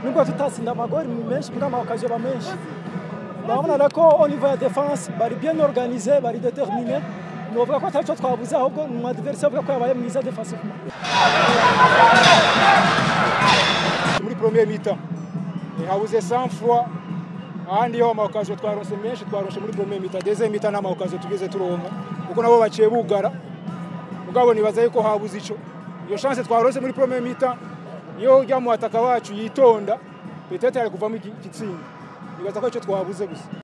nubwo tutatsinda amagori menshi mbwa amakaziyo ba menshi ndabona rero ko au niveau ya defense bari bien organisé bari déterminé novuga ko atari cyo twabuze ahubwo ni umwadversaire uvuga ko yabaye mwiza defensivement muri premier mi-temps habuze 100 fois ahandi yo amakaziyo twaronse menshi twaronse muri premier mi-temps deuxième mi-temps nta makaziyo tugeze turonka kuko nabo baciye bugara mugabo nibaza yuko habuze ico iyo chance twaronse muri premier mi-temps iyo ujya mu ataka wacu yitonda peut-être ari kuvamo igitsinda nibaza ko ico twabuze gusa